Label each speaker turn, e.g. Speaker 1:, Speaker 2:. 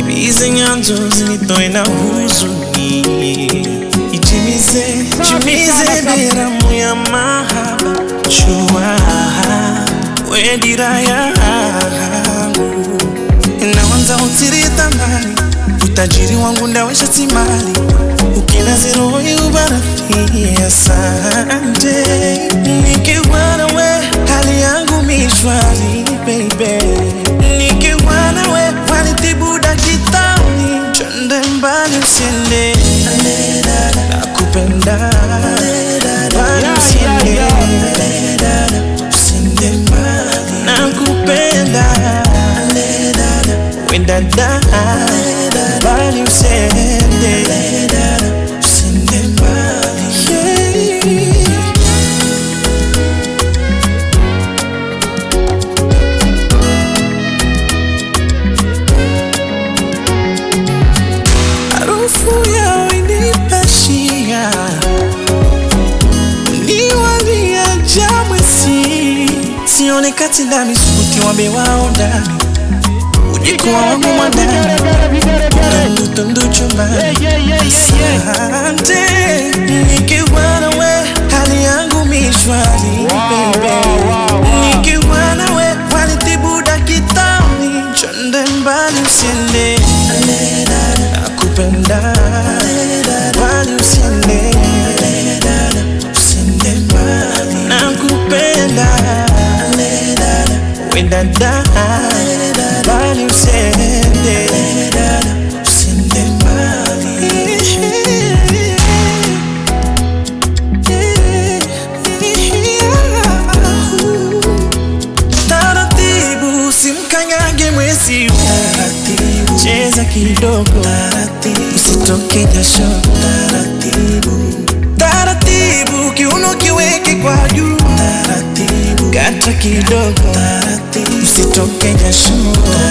Speaker 1: ibize nyanzo zinitoe na huzuni itimize timize beramu ya mahaba chua we dira yangu nawanza utirita mbali utajiri wangu ndawesha timali ukina zero yubarafie asante nikiwa nawe hali yangu mishwari baby nikiwa nawe wanitibu dakitani chende mbali usiende nakupenda mbali usiende usiende mbali nakupenda wendada mbali usiende usiende mbali yeah. harufu yao inipashia niwalia jamwesi sione kati ndani subuti wambe wao ndani ujikuwa wangu mwadani tundu tundu chumbani asante nikiwa nawe hali yangu mishwari baby nikiwa nawe wanitibu dakitani chonde mbali usiende nakupenda mbali usiende usiende mbali nakupenda wendada mbali usiende usiende mbali taratibu simkanyage mwezi taratibu cheza kidogo taratibu usitoke jasho taratibu taratibu kiuno kiweke kwa juu taratibu kata kidogo taratibu usitoke jasho